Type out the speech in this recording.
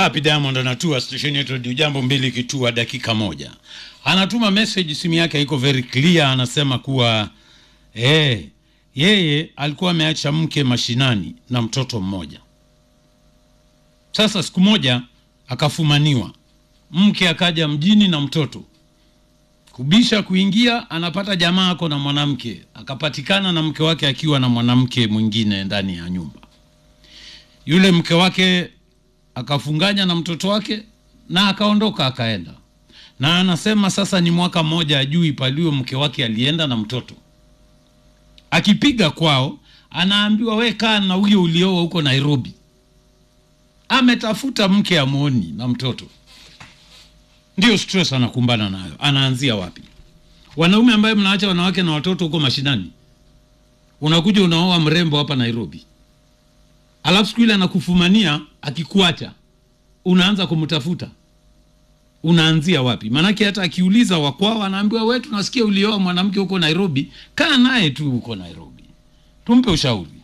Happy Diamond anatua station yetu Radio Jambo mbili kitua dakika moja. Anatuma message, simu yake iko very clear, anasema kuwa eh, yeye alikuwa ameacha mke mashinani na mtoto mmoja. Sasa siku moja akafumaniwa, mke akaja mjini na mtoto kubisha kuingia, anapata jamaa ako na mwanamke, akapatikana na mke wake akiwa na mwanamke mwingine ndani ya nyumba. Yule mke wake akafunganya na mtoto wake na akaondoka akaenda, na anasema sasa ni mwaka mmoja ajui paliwe mke wake alienda na mtoto. Akipiga kwao, anaambiwa we kaa na huyo ulioa huko Nairobi. Ametafuta mke amwoni na mtoto. Ndio stress anakumbana nayo. Anaanzia wapi? Wanaume ambaye mnaacha wanawake na watoto huko mashinani, unakuja unaoa mrembo hapa Nairobi, alafu siku ile anakufumania, akikuacha unaanza kumtafuta, unaanzia wapi? Maanake hata akiuliza wakwao, anaambiwa we, tunasikia ulioa mwanamke huko Nairobi, kaa naye tu huko Nairobi, tumpe ushauri.